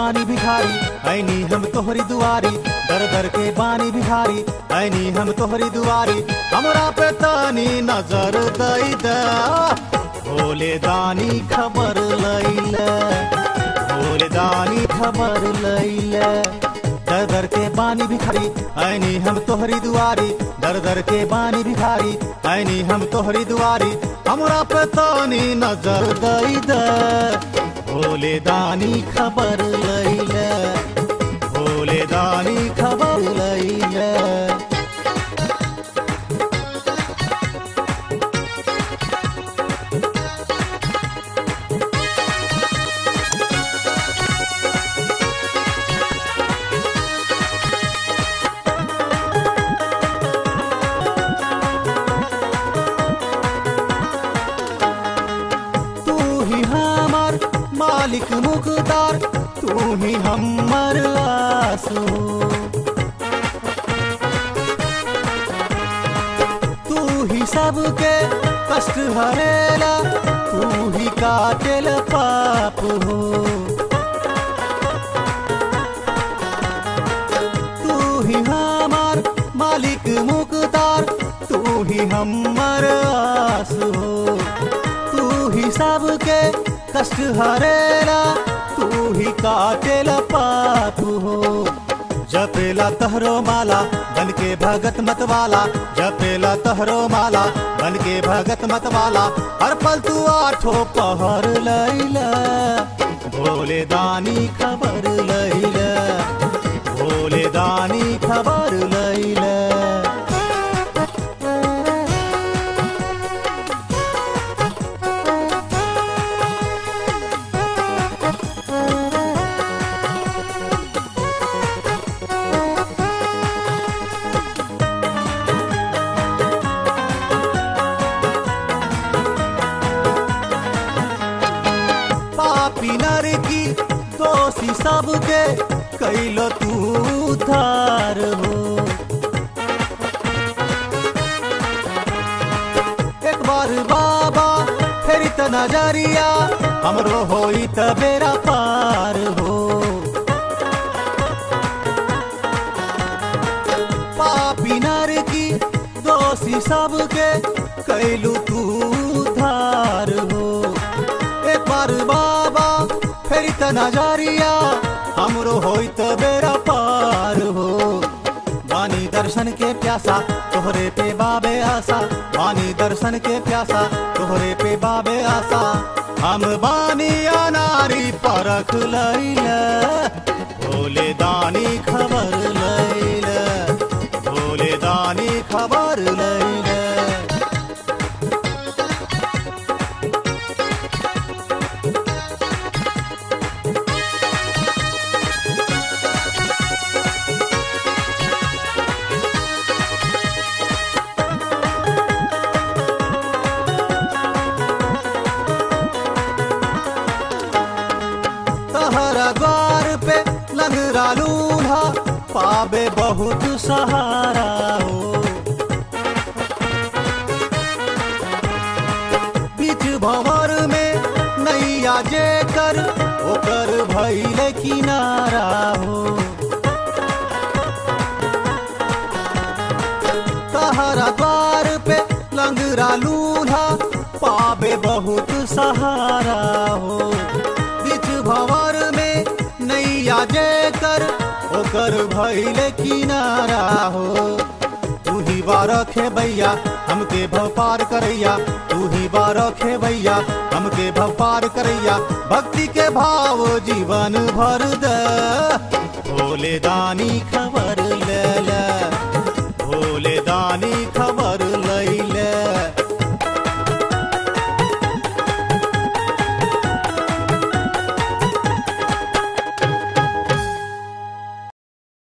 बानी भिखारी ऐनी हम तोहरी दुआरी दर दर के बानी भिखारी ऐनी हम तोहरी दुआरी हमरा पे तानी नजर दई द भोले दानी खबर लैले भोले दानी खबर लैले दर दर के बानी भिखारी ऐनी हम तोहरी दुआरी दर दर के बानी भिखारी ऐनी हम तोहरी दुआरी हमरा पे तानी नजर दई द भोले दानी खबर लैले भोले दानी खबर लैले तू ही हमार मालिक मुकदार तू ही हमर आसू तू ही सबके कष्ट हरेला तू ही काटेल पाप हो तू ही हमार मालिक मुकदार तू ही हमर आस हो तू ही सबके कष्ट हरेला तू ही काटेल पाप हो जपेला तहरो माला बन के भगत मतवाला जपेला तहरो माला बन के भगत मतवाला हर पल तू आठो पहर लैला भोले दानी खबर लैला भोले दानी खबर लैला पापी नर की दोषी सबके कैलो तू धार हो एक बार बाबा फेरी त नजरिया हमरो होई त बेरा पार हो पापी नर की दोषी सबके कैलू तू धार हो एक बार बाबा फेरी त नजरिया हमरो होई त बेरा पार हो वानी दर्शन के प्यासा तोहरे पे बाबे आशा वानी दर्शन के प्यासा तोहरे पे बाबे आशा हम बानी अनारी परख लैला भोले दानी खबर लैला भोले दानी खबर लैला तहरा द्वार पे लंगरा लूल्हा पावे बहुत सहारा हो बीच भंवर में नैया जे कर ओकर भैले किनारा हो तहरा द्वार पे लंगरा लूल्हा पावे बहुत सहारा हो बीच भंवर में नैया जे कर ओकर भैले किनारा हो तू ही बारखे भैया हमके भव पार करैया तू ही बारखे भैया हमके भव पार करैया भक्ति के भाव जीवन भर दे भोले दानी खबर